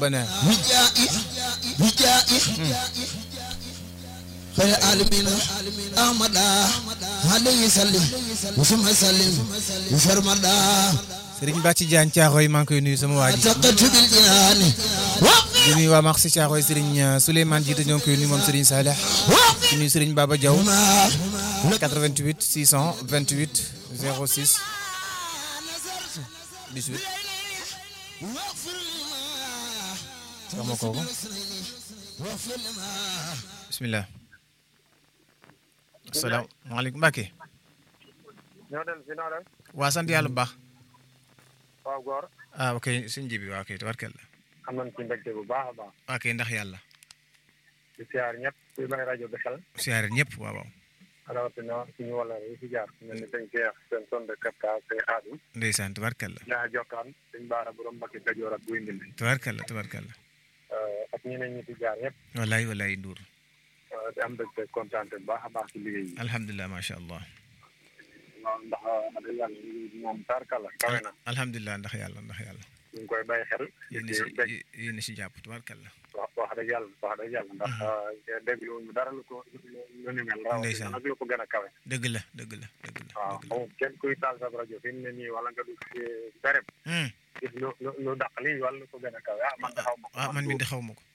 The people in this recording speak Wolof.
ربنا وجائي وجائي خير العالمين أحمد عليه سلم وسم سلم وفرمدا Serigne Bàcci Diagne Thiaroye maa ngi koy nuyu sama waa ji تقت بالجنان di nuyu waa Marché Thiaroye Serigne Souleymane Jiite ñoo ngi koy nuyu moom Serigne Saleh di nuyu Serigne Baba Diaw 88 628 06 18 wax ma kooku bismillah asalaamaaleykum Mbacke ñoo dem si noo def waa sant yàlla bu baax waaw góor ah ok suñ ji bi waa ok tabarkalla am nañ ci mbégte bu baax a baax ok ndax yàlla di siyaar ñëpp kuy may rajo bi xel siyaare ñëpp waaw waaw rawatina suñu wala yi fi jaar ku mel ni sëñ Cheikh seen son de kapta sëñ Xaadim ndeysaan tabarkalla ñaa jokkaan sëñ Baara borom Mbacke Kajoor ak Guy Mbind tabarkalla tabarkalla ak ñeneen ñi fi jaar ñëpp wallaay wallaay Ndour di am mbégte kontaan bu baax a baax ci liggéey yi alhamdulilah macha allah waaw ndax wax dëgg yàlla liggéey bi moom tarkala kawe na alhamdulilah ndax yàlla ndax yàlla ñu ngi koy bàyyi xel yéen di si bég yéen si jàpp tabarkalla wax wax dëgg yàlla wax dëgg yàlla ndax déglu ñu dara lu ko lu ni mel rawatina Ndeysaan. nag lu ko gën a kawe dëgg la dëgg la dëgg la waaw dëgg la amul kenn kuy taal sa rajo fi mu ne nii wala nga dugg ci béréb Hmm. gis lu lu lu dàq lii wala lu ko gën a kawe ah man de xaw ma ko ah man mi de xaw ma ko